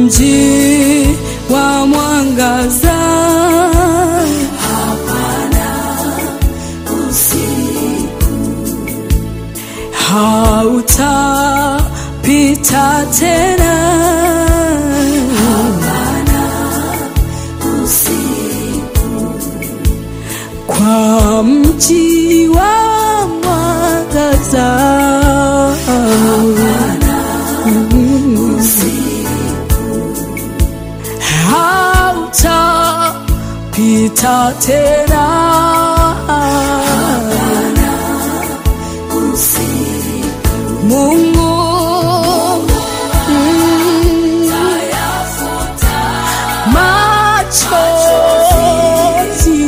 mji wa mwangaza hautapita tena kwa mji wa mwangaza hautapita tena Mungu mm, machozi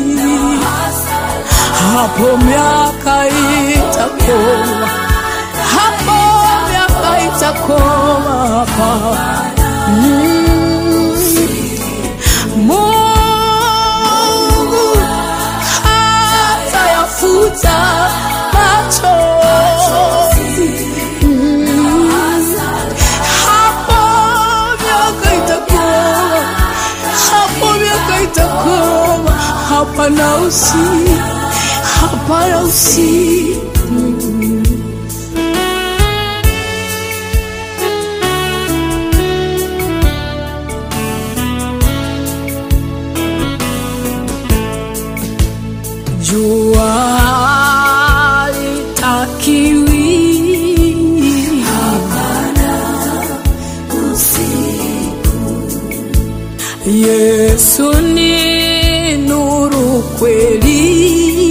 hapo miaka itakoma, hapo miaka itakoma hapa Mm. Mungu hatayafuta machozi Mm. hapo miaka itakoma, hapo miaka itakoma, hapana usi, hapana usi jua litakiwi Yesu ni nuru kweli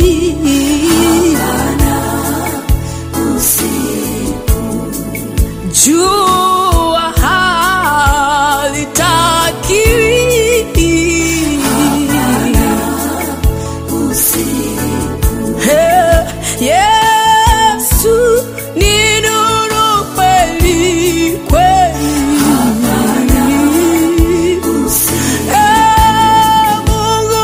jua halitakiwi Hey, Yesu ni nuru kweli kweli. Eh, Mungu,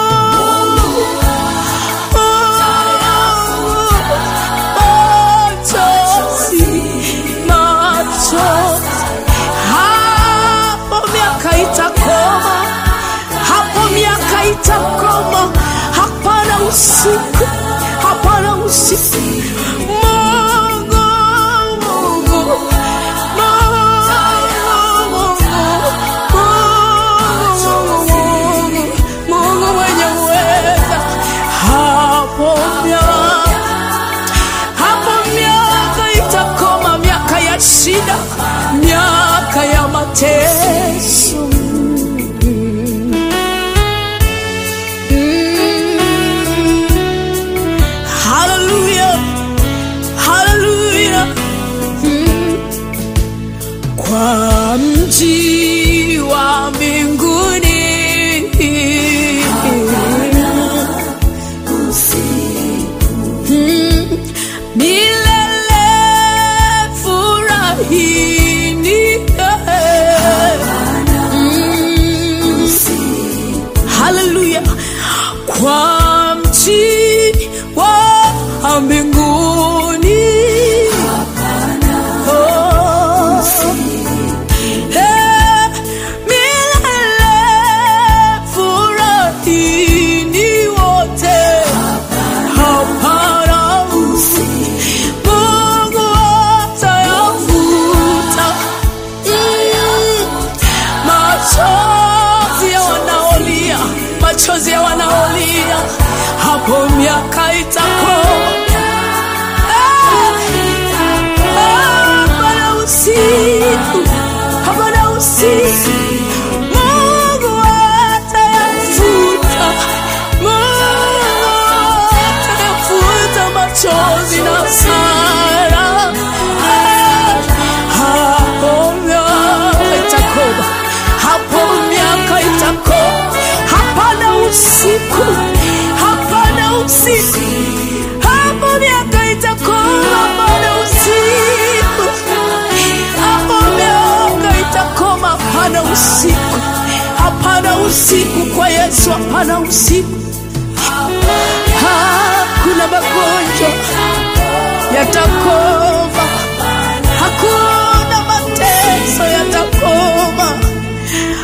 machozi, machozi. Hapo miaka itakoma, hapo miaka itakoma, hapana usiku, hapana usiku. Mungu, Mungu, Mungu, Mungu mwenye uweza, hapo miaka hapo miaka itakoma, miaka ya shida, miaka ya mateso. Mm. Hallelujah. Hallelujah. Mm. Kwa mji wa mbinguni Mm. milele furahini Mm. Haleluya kwa mji wa mbinguni Oh. Eh, milele furahini wote hapana Mungu atayafuta Mm. machozi ya wanaolia, machozi ya wanaolia, hapo miaka itakoma. Hapana usiku, hapana usiku, Mungu atayafuta, Mungu atayafuta machozi na hasara. Hapo miaka itakoma, hapo miaka itakoma, hapana usiku, hapana usiku, hapo miaka itakoma, hapana usiku, hapo miaka itakoma, hapana usiku, hapana usiku kwa Yesu, hapana usiku. Hakuna magonjwa yatakoma, hakuna mateso yatakoma,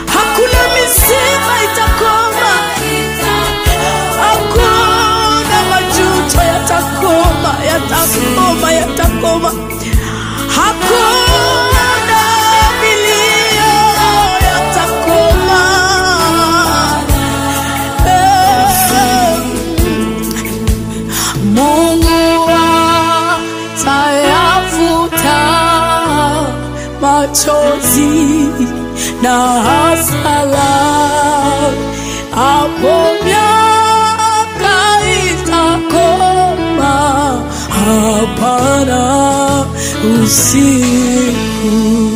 machozi na hasara, hapo miaka itakoma, hapana usiku.